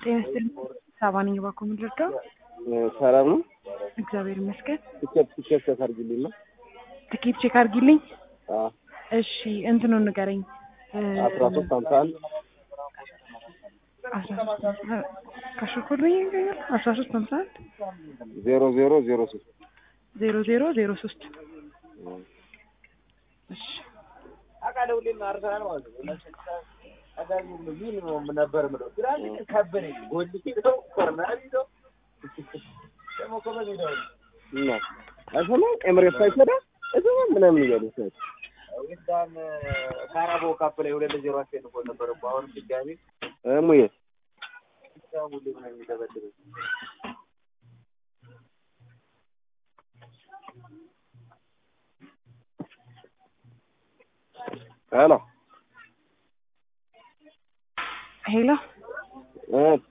ጤና ይስጥልኝ። ሳባ ነኝ። እባክዎ ምን ልርዳው? ሰላም ነው። እግዚአብሔር ይመስገን። ትኬት ትኬት ተሰርግልኝ ነው። ትኬት ቼክ አድርጊልኝ። አዎ እሺ እንትኑን ንገረኝ። አስራ ሶስት ሀምሳ አንድ አስራ ሶስት ካሸኮልኝ ይገኛል። አስራ ሶስት ሀምሳ አንድ ዜሮ ዜሮ ዜሮ ሶስት ዜሮ ዜሮ ዜሮ ሶስት እሺ እና አይሰማም ኤምሬት ሳይሰዳ አይሰማም ምናምን እያሉ ሰት ካራቦ ካፕ ላይ ሁለት ለዜሮ አሸንፎ ነበር እኮ አሁን ድጋሜ ሙዬ ሁሌ ነው የሚደበድበው። ሄሎ ሄሎ እ